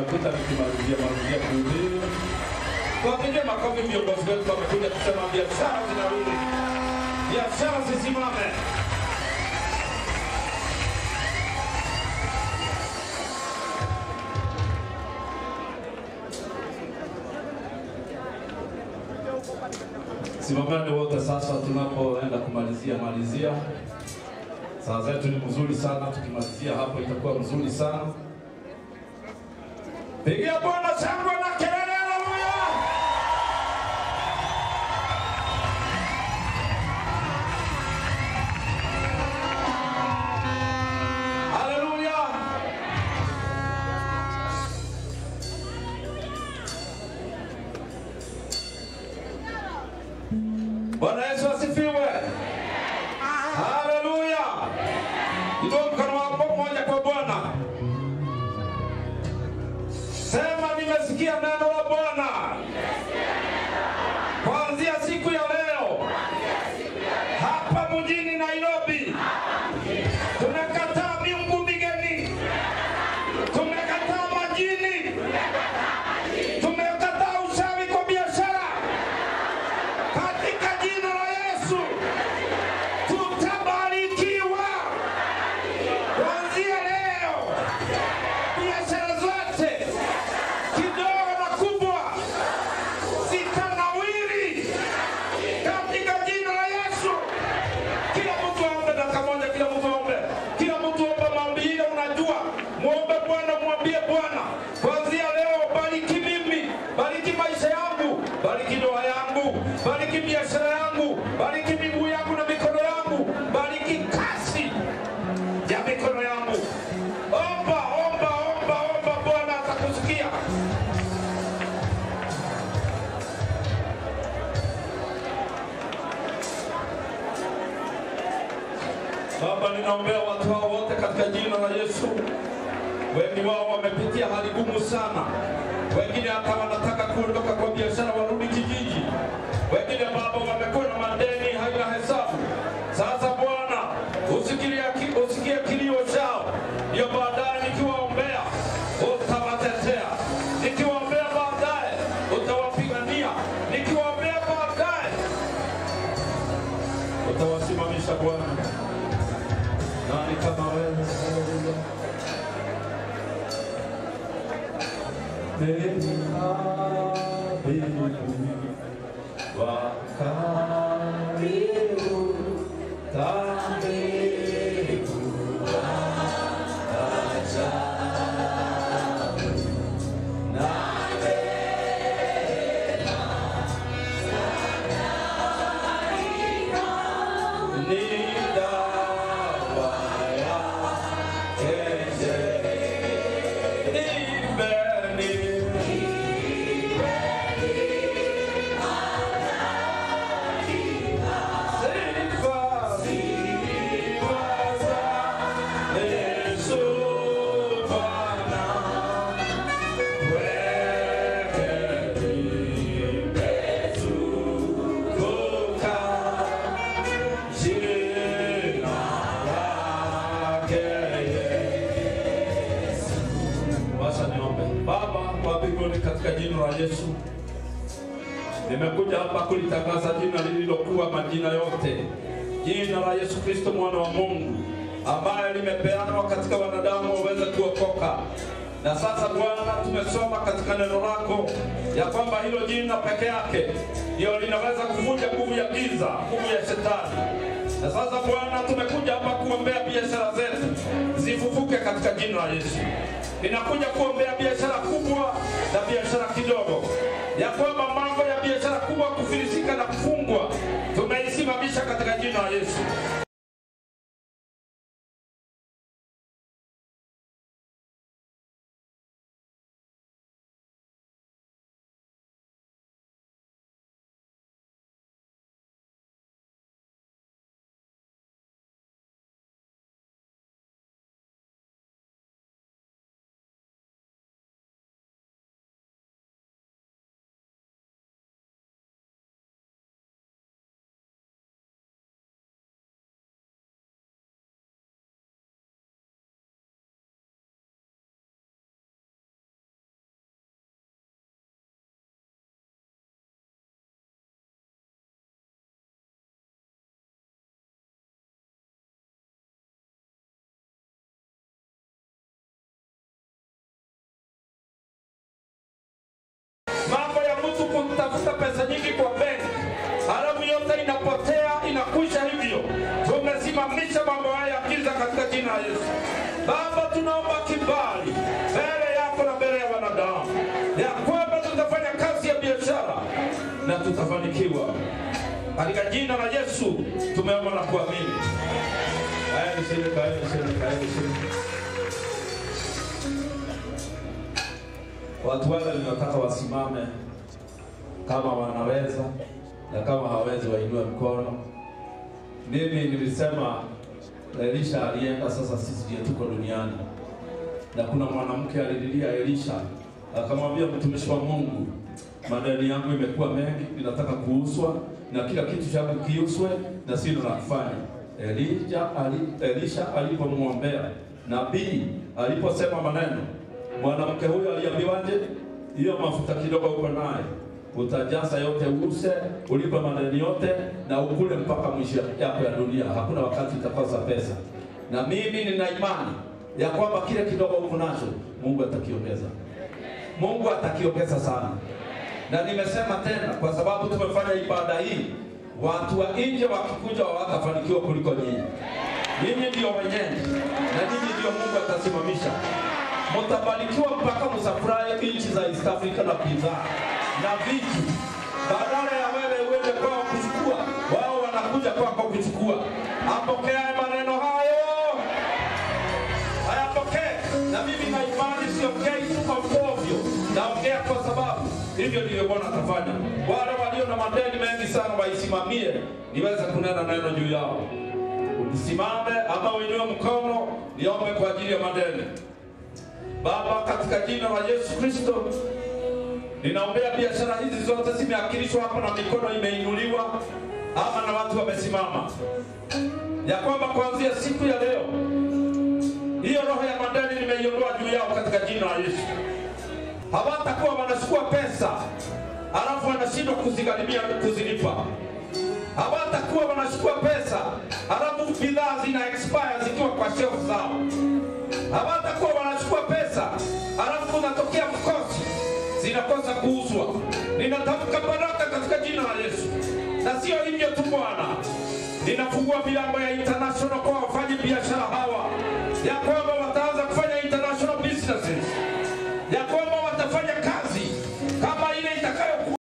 nimekuta nikimalizia malizia kuhubiri. Tuwapigie makofi viongozi wetu wamekuja kusema biashara zinarudi, biashara zisimame. Simamani wote sasa, tunapoenda kumalizia malizia. Saa zetu ni mzuri sana, tukimalizia hapo itakuwa mzuri sana. Pigia Bwana shangwe na kelele, haleluya! Haleluya! Bwana Yesu asifiwe. Haleluya. Inua mkono wako mmoja kwa Bwana. Sema nimesikia neno la Bwana. Kuanzia siku ya leo hapa mjini Nairobi tunakataa miungu migeni, tumekataa majini, tumekataa uchawi kwa biashara katika jina la Yesu tutabarikiwa kuanzia leo. Biashara zote kidogo na kubwa zitanawiri katika jina la Yesu. Kila mtu aombe dakika moja, kila mtu aombe, kila mtu ombe maombi ile unajua, muombe Bwana, mwambie Bwana, kuanzia leo bariki mimi, bariki maisha yangu, bariki ndoa yangu, bariki biashara yangu, bariki miguu yangu na mikono yangu, bariki kasi ya mikono yangu. Omba, omba, omba, omba, Bwana atakusikia. Baba, ninaombea watu hao wote katika jina la Yesu. Wengi wao wamepitia hali ngumu sana, wengine hata wanataka kuondoka kwa biashara warudi kijiji, wengine Baba wamekuwa na madeni haina hesabu. Sasa Bwana, usikilie ki- usikie kilio chao, ndio baadaye nikiwaombea utawatetea, nikiwaombea baadaye utawapigania, nikiwaombea baadaye utawasimamisha Bwana. Nani kama wewe? Haleluya. Karibu wakaribu karibu ni dawa yake Ibeni Sifa sifa za Yesu Bwana Weke nimetukuka jina lake Yesu. Wacha niombe. Baba wa mbinguni, katika jina la Yesu, nimekuja hapa kulitangaza jina lililokuwa majina yote, jina la Yesu Kristo mwana wa Mungu, ambaye limepeanwa katika wanadamu waweze kuokoka. Na sasa Bwana, tumesoma katika neno lako ya kwamba hilo jina peke yake ndio linaweza kuvunja nguvu ya giza, nguvu ya shetani. Na sasa Bwana, tumekuja hapa kuombea biashara zetu zifufuke katika jina la Yesu. Ninakuja kuombea biashara kubwa na biashara kidogo, ya kwamba mambo ya biashara kubwa kufilisika na kufungwa tumeisimamisha katika jina la Yesu. jina la Yesu. Baba, tunaomba kibali mbele yako na mbele ya wanadamu, ya kwamba tutafanya kazi ya biashara na tutafanikiwa katika jina la Yesu. Tumeomba na kuamini. Kaeni chini, kaeni chini, kaeni chini. Watu wale ninataka wasimame kama wanaweza, na kama hawezi wainue mkono. Mimi nilisema Elisha alienda, sasa sisi ndiye tuko duniani, na kuna mwanamke alililia Elisha akamwambia, mtumishi wa Mungu, madeni yangu imekuwa mengi, ninataka kuuzwa na kila kitu changu kiuzwe na sina la kufanya. Elisha, ali, Elisha alipomwombea nabii aliposema maneno, mwanamke huyo aliambiwaje? Hiyo mafuta kidogo uko naye utajaza yote, use ulipe madeni yote na ukule mpaka mwisho yako ya dunia. Hakuna wakati utakosa pesa, na mimi nina imani ya kwamba kile kidogo uko nacho Mungu atakiongeza, Mungu atakiongeza sana. Na nimesema tena, kwa sababu tumefanya ibada hii, watu wa nje wakikuja hawatafanikiwa kuliko nyinyi. Nyinyi ndio wenyeji na nyinyi ndio Mungu atasimamisha. Mtabarikiwa mpaka msafurahi nchi za East Africa na bidhaa na vitu, badala ya wewe uende kwao kuchukua, wao wanakuja kwako kuchukua. Apokea maneno hayo, hayapokee. Na mimi na imani siongei tu ovyo, naongea kwa sababu hivyo ndivyo Bwana atafanya. Wale walio na madeni mengi sana waisimamie, niweze kunena neno juu yao. Usimame ama uinue mkono, niombe kwa ajili ya madeni. Baba, katika jina la Yesu Kristo, ninaombea biashara hizi zote zimeakilishwa hapa na mikono imeinuliwa ama na watu wamesimama, ya kwamba kuanzia siku ya leo hiyo roho ya madeni nimeiondoa juu yao katika jina la Yesu. Hawatakuwa wanachukua pesa alafu wanashindwa kuzigharimia kuzilipa. Hawatakuwa wanachukua pesa alafu bidhaa zina expire zikiwa kwa shelf zao. Hawatakuwa wanachukua pesa alafu unatokea mkosi zinakosa kuuzwa. Ninatamka baraka katika jina la Yesu, na sio hivyo tu Bwana, ninafungua milango ya international kwa wafanyi biashara hawa, ya kwamba wataanza kufanya international businesses, ya kwamba